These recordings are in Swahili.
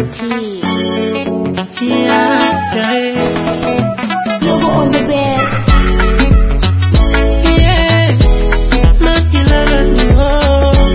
T. Yeah, yeah, Logo on the best. yeah. Makilala, oh.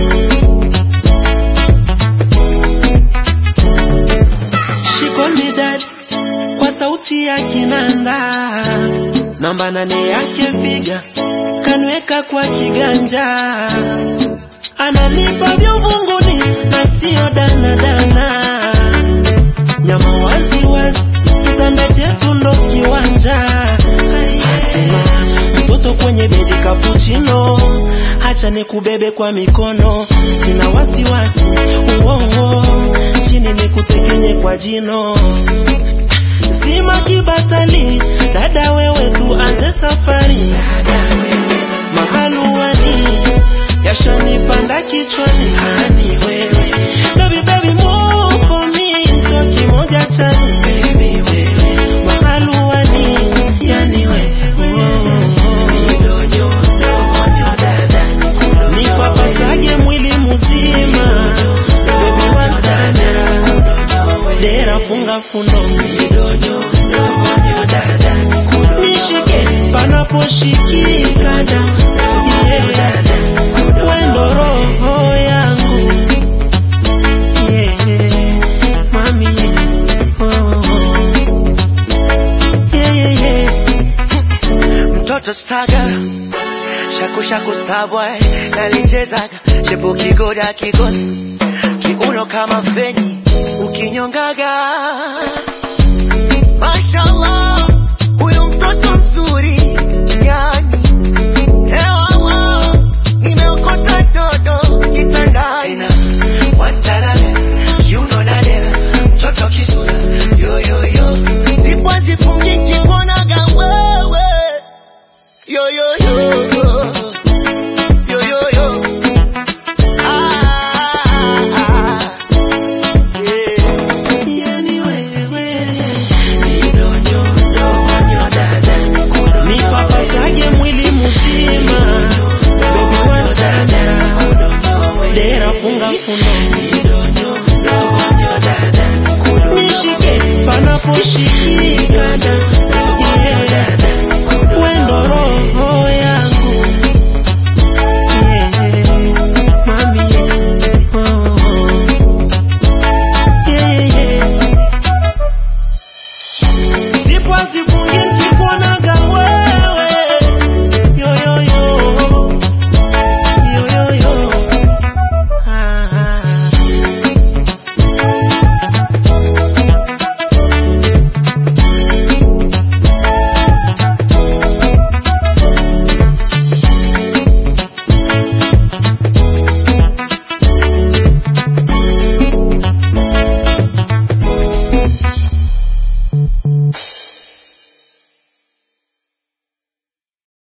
She call me dad kwa sauti ya kinanda, namba nane yake figa kanweka kwa kiganja, ananipa vya uvunguni na sio danadana, nyama wazi wazi, kitanda chetu ndo kiwanja. Hatuna mtoto kwenye bedi kapuchino, hacha nikubebe kwa mikono, sina wasiwasi uongo, chini nikutekenye kwa jino sima kibatali, dada wewe tuanze safari, mahaluani yashanipanda kichwani, hani wewe baby baby move for me, sio kimoja chani baby wewe mahaluani, yani wewe nikwapasage mwili mzima bebi watadera dera funga fundo nishike panaposhikika da yeah. wendo roho yangu yeah. mami yeah. oh. yeah, yeah, yeah. mtoto staga shaku shaku starboy nalichezaga shepu kigoda kigoni kiuno kama feni ukinyongaga mashallah